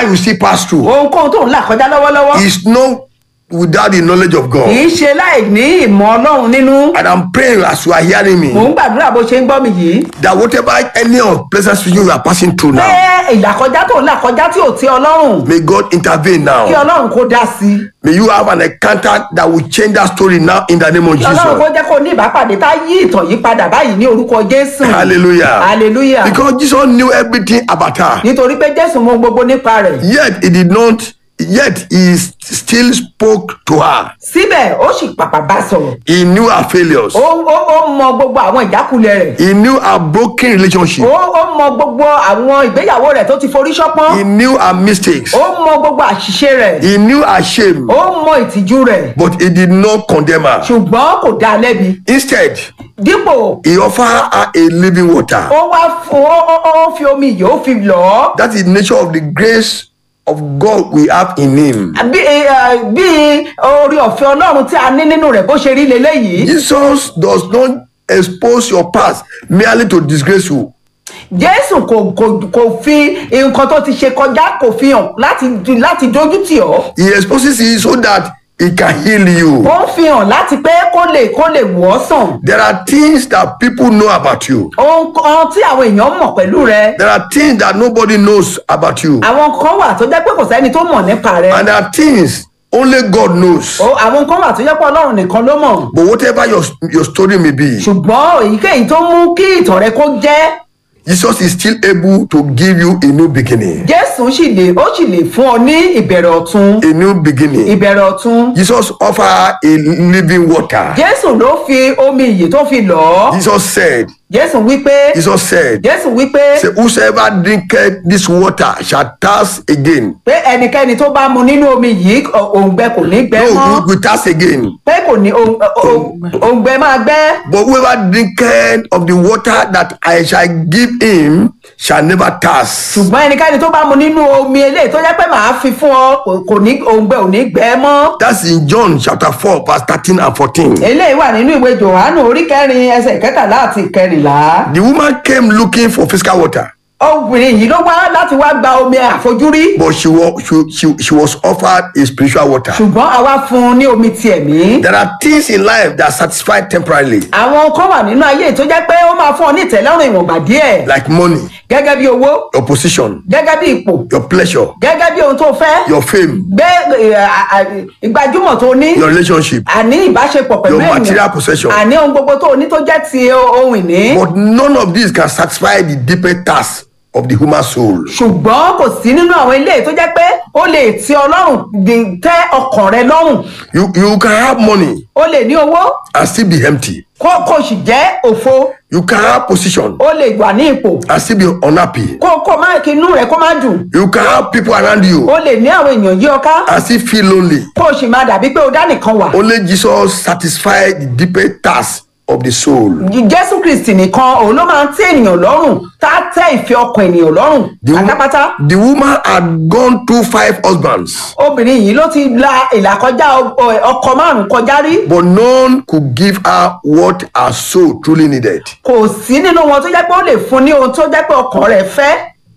you still pass through ohunkóhun tó ń là kọjá lọ́wọ́lọ́wọ́ is not without the knowledge of kì God. í ṣe láì ní ìmọ̀ ọlọ́run nínú And I'm praying as you are hearing mò me ń gbàdúrà bó ṣe ń gbọ́ mi yìí that whatever any unpleasant situation you are passing through pé now, ìlàkọjá tó ń là kọjá tí ò tí ọlọ́run may God intervene kí now. ọlọ́run kó dá sí i May you have an encounter that will change that story now in the name of kí ọlọ́run kó Jesus. jẹ́ kó ní ìbápàdé tá yí ìtàn yìí padà báyìí ní orúkọ jésù Hallelujah. hallelujah Because Jesus knew everything about her. nítorí pé jésù mọ gbogbo nípa rẹ̀ Yet he did not, yet he still spoke to her. síbẹ̀ ó sì pàpà bá sọ̀rọ̀ He knew her failures. ó ó ó mọ gbogbo àwọn ìjákulẹ̀ rẹ̀ He knew her broken relationship. ó ó mọ gbogbo àwọn ìgbéyàwó rẹ̀ tó ti forí ṣọpọ́n He knew her mistakes. ó mọ gbogbo àṣìṣe rẹ̀ He knew her shame. ó mọ ìtìjú rẹ̀ But he did not condemn her. ṣùgbọ́n kò dá a lẹ́bi Instead, dípò he offered her a living water. ó wá fún ó ó ó fi omi yìí ó fi lọ̀ ọ́ That is the nature of the grace of God we have in him. bí eh, bí orí ọ̀fẹ́ ọlọ́run tí a ní nínú rẹ̀ bó ṣe rí leléyìí Jesus does not expose your past merely to disgrace you. jésù kò kò kò fi nǹkan tó ti ṣe kọjá kò fi hàn láti láti dójú tì ọ́ He exposes it so that he can heal you. ó ń fi hàn láti pé kó lè kó lè wọ̀ ọ́ sàn There are things that people know about you. ohun kan tí àwọn èèyàn mọ̀ pẹ̀lú rẹ There are things that nobody knows about you. àwọn kan wà tó jẹ́ pé kò sẹ́ni tó mọ̀ nípa rẹ And there are things only God knows. Ó- àwọn kan wà tó jẹ́ pé ọlọ́run nìkan ló mọ̀ But whatever your, your story may be, ṣùgbọ́n èyíkéyìí tó mú kí ìtàn rẹ kó jẹ́ Jesus is still able to give you a new beginning. jésù sì lè ó sì lè fún ọ ní ìbẹ̀rẹ̀ ọ̀tun A new beginning. ìbẹ̀rẹ̀ ọ̀tun Jesus offered a living water. jésù ló fi omi ìyè tó fi lọ̀ ọ́ Jesus said, jésù wípé Jesus said, jésù wípé say, whosoever drinketh this water shall thirst again. pé ẹnikẹ́ni tó bá mu nínú omi yìí ọ- òǹgbẹ kò ní gbẹ No, mọ́ we will thirst again. pé kò ní òǹ- òǹ- òǹgbẹ máa gbẹ But whoever drinketh of the water that I shall give him shall never thirst. ṣùgbọ́n ẹnikẹ́ni tó bá mu nínú omi eléyìí tó jẹ́ pé màá fi fún ọ kò- kò ní òǹgbẹ ò ní gbẹ mọ́ That's in John chapter 4, verse 13 and 14. eléyìí wà nínú ìwé johannu orí kẹrin ẹsẹ̀ kẹtàlá àti ìkẹrìnlá The woman came looking for physical water, obìnrin yìí ló wá láti wá gba omi àfojúrí but she was, she, she, she was offered a spiritual water. ṣùgbọ́n àwa fún un ní omi ti ẹ̀mí There are things in life that satisfy temporarily, àwọn kan wà nínú ayé tó jẹ́ pé ó máa fún ọ ní ìtẹ́lọ́rùn ìwọ̀nba díẹ̀ like money, gẹ́gẹ́ bí owó your position, gẹ́gẹ́ bí ipò your pleasure, gẹ́gẹ́ bí ohun tó fẹ́ your fame, gbé ẹ, à- à- ìgbàjúmọ̀ tó ní your relationship. àní ìbáṣepọ̀ pẹ̀lú Your material possession. àní ohun gbogbo tó ní tó jẹ́ ti ohun ìní But none of these can satisfy the deeper task of the human soul. ṣùgbọ́n kò sí nínú àwọn ilé tó jẹ́ pé ó lè ti ọlọ́run di- tẹ́ ọkàn rẹ lọ́rùn You, you can have money ó lè ní owó and still be empty. kó kó sì jẹ́ òfo You can have position ó lè wà ní ipò and still be unhappy. kó kó má kí inú rẹ kó má dùn You can have people around you ó lè ní àwọn èèyàn yí ọ ká and still feel lonely. kó o sì máa dàbí pé o dá nìkan wà Only Jesus satisfies the deeper task of the soul. jésù kristi nìkan òun ló máa ń tẹ́ ènìyàn lọ́rùn tá a tẹ́ ìfẹ́ ọkàn ènìyàn lọ́rùn The, wo- pátápátá the woman had gone through five husbands, obìnrin yìí ló ti la ìlàkọjá ọ- ọ- ọkọ márùn kọjá rí but none could give her what her soul truly needed. kò sí nínú wọn tó jẹ́ pé ó lè fún ní ohun tó jẹ́ pé ọkàn rẹ̀ fẹ́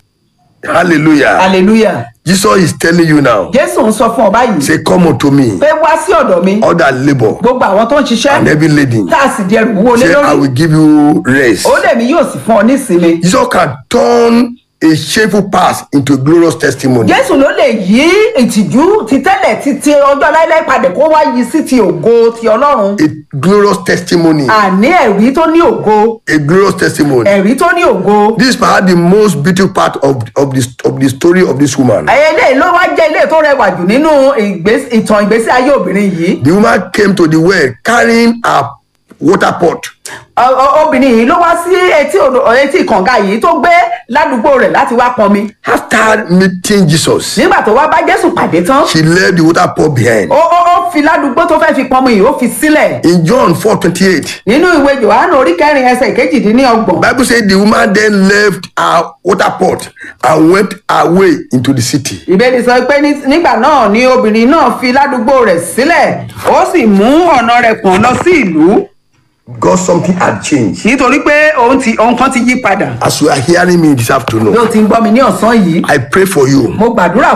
Hallelujah. hallelujah Jesus is telling you now, jésù ń sọ fún ọ báyìí say, Come unto me, pé wá sí ọ̀dọ̀ mi all that labor gbogbo àwọn tó ń and ṣiṣẹ́ heavy laden. tá a sì di ẹrù wúwo lé Say, I lórí will give you rest. ó lè mí yóò sì fún ọ ní ìsinmi Jesus can turn a shameful past into a glorious testimony. jésù ló lè yí ìtìjú ti tẹ́lẹ̀ ti ti ọjọ́ láíláí padà kó wá yí sí ti ògo ti ọlọ́run A glorious testimony. àní ẹ̀rí tó ní ògo A glorious testimony. ẹ̀rí tó ní ògo This is perhaps the most beautiful part of, of, the, of the story of this woman. eléyìí ló wá jẹ́ ilé tó rẹwà jù nínú ìgbés- ìtàn ìgbésí ayé obìnrin yìí The woman came to the well carrying a water pot. Ọ- ọ- obìnrin yìí ló wá sí etí odò etí kànga yìí tó gbé ládùúgbò rẹ̀ láti wá pọnmi After meeting Jesus, nígbà tó wá bá jésù pàdé tán she left the water pot behind. ó ó ó fi ládùúgbò tó fẹ́ fi pọnmi yìí ó fi sílẹ̀ In John 4:28, nínú ìwé johannu orí kẹrin ẹsẹ̀ kejìdínlọ́gbọ̀n Bible says the woman then left her water pot and went away into the city. ìbéèrè sọ pé ní- nígbà náà ni obìnrin náà fi ládùúgbò rẹ̀ sílẹ̀ ó sì mú ọ̀nà rẹ̀ pọ̀n lọ sí ìlú God something had changed. nítorí pé ohun ti- ohun kan ti yí padà As you are hearing me this afternoon, bí o ti ń gbọ́ mi ní ọ̀sán yìí I pray for you. mo gbàdúrà